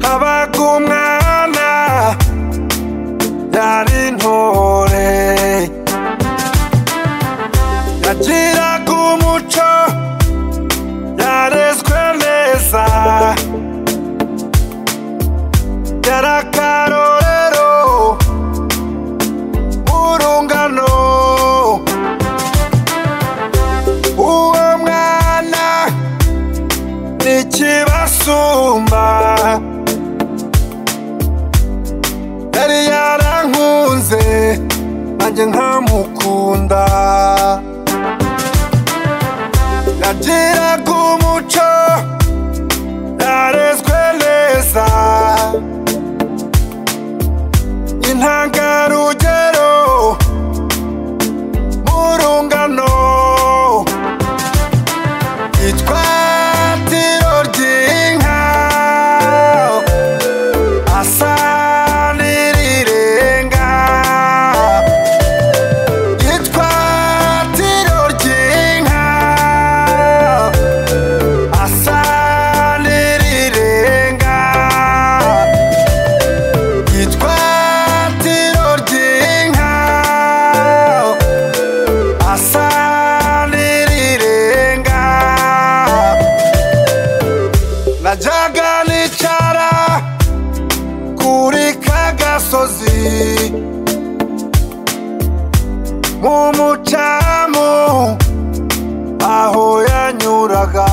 habaga umwana yari intore yagiraga umuco yarezwe neza yari akarorero urungano uwo mwana ni ikibasumba yari yarankunze nanjye nkamukunda yagiraga umuco yarezwe neza intangarugero mu rungano itwatiro ry'inka asa n'irirenga itwatiro ry'inka asa n'irirenga itwatiro ry'inka asa n'irirenga najyaga nicara kuri ka gasozi mu mucamu aho yanyuraga